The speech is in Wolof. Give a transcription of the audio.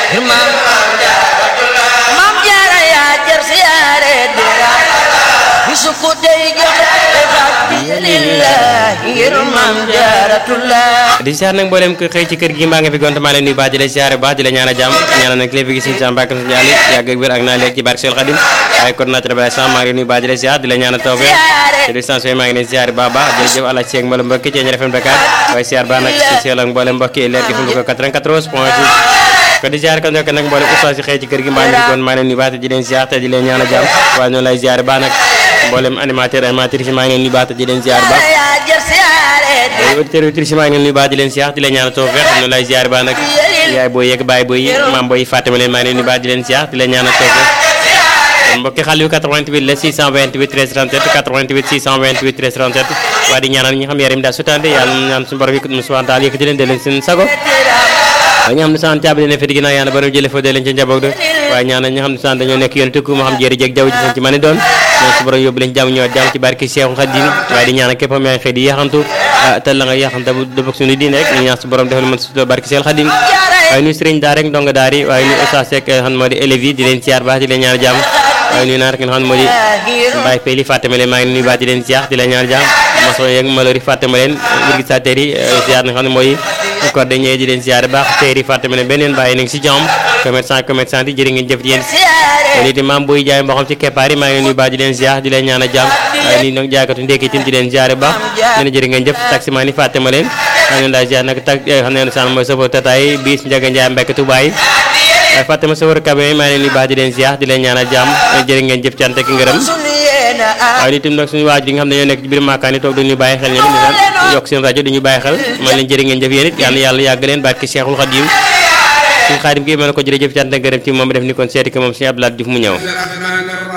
maam maam jaara yaa jar siyaare dira bisu ko tey joxe lillahi ngir maam jaaratullah di siyaar nag mboolem ko xëy ci kër gi mbaa nga fi gonte maa leen nuyu baax di la siyaare baax di la ñaan a jàmm ñaanal nag kilifa gi suñu sa mbàkke suñu ali yàgg ak wér ak naa léegi ci barke Seul Xadim waaye coordinateur bi sama maa ngi leen nuyu baax di la siyaar di la ñaan a tawfeex ci distance maa ngi leen siyaare baax baax jërëjëf àlla ci mboolem mbokki ci RFM Dakar waaye siyaar baax nag ci seel ak mboolem mbokki leer gi fu ko 94 point 6 ko di siyaare ko nekk nag mboolem oustaz si xëy ci kër gi mbaa ñu fi gon maa leen nuyu baax te di leen siyaar te di leen ñaan a jàmm waaye noonu lay siyaare baax nag mboolem animateur animatrice maa ngi leen nuyu baax te di leen siyaar baax yaa jar siyaare auditeur auditrice maa ngi leen nuyu baax di leen siyaar di leen ñaan tawfeex noonu lay siyaare baax nag yaay booy yeeg baay booy yi maam booy Fatima leen maa ngi leen nuyu baax di leen siyaar di leen ñaan tawfeex mbokki xale yu 88 la 628 13 37 88 628 13 37 waa di ñaanal ñi xam yaram daal sutante yàlla ñaan suñu borom yi subhanahu wa taala yëkkati leen de leen seen sago waaye ñi xam ne saan caabi leen fi ginnaaw yàlla borom jële fa de leen ca njaboot de waaye ñaanal ñi xam ne saan dañoo nekk yoon tukku moo xam jéeri jeeg jaww ji fañ ci mën a doon ñoom su borom yóbbu leen jàmm ñëwaat jàmm ci barke Cheikhul Khadim waaye di ñaanal képp am yaa ngi xëy di yaxantu te la nga yaxanta bu dëpp ak suñu diine rek ñu ñaan su borom defal mën su barke Cheikhul Khadim waaye nuyu sëriñ daa rek ndongo daari waaye nuyu Oustaz Seck xam moo di élèves yi di leen siyaar baax di leen ñaan jàmm waaye nuyu naa rek nga xam ne moo di Baye Peli Fatima leen maa ngi nuyu baax di leen siyaar di leen ñaan jàmm maçon yeeg malori Fatima leen virgisateur yi siyaar nga xam ne mooy cordonnier di leen siyaare baax teeri Fatima leen beneen bàyyi nañ si jàmm commerçant commerçant yi jërë ngeen jëf ci yéen kon it maam buy jaay mboxam ci keppaar yi maa ngi nuyu baax di leen siyaar di leen ñaan a jàmm waaye nii nag jaaykatu ndékki tim di leen siyaare baax leen jërë ngeen jëf taximaan yi Fatima leen maa ngi leen daal siyaar nag tak xam ne saan mooy safo tataay bis Njaga Njaay Mbekk Tuubaa yi waaye Fatima safar kabe maa ngi leen nuyu baax di leen siyaar di leen ñaan a jàmm jërë ngeen jëf cant ak ngërëm waaye itam nag suñu waaj yi nga xam ne ñoo nekk ci biir maakaan yi toog dañuy bàyyi xel ñoom di yokk seen rajo dañuy bàyyi xel man leen jërë ngeen jëf yéen it yal na yàlla yàgg leen barke Cheikhul Khadim suñu xaadim gi mën na ko jërëjëf cant ak ngërëm ci moom def ni kon seeti ko moom suñu Abdoulaye Diouf mu ñëw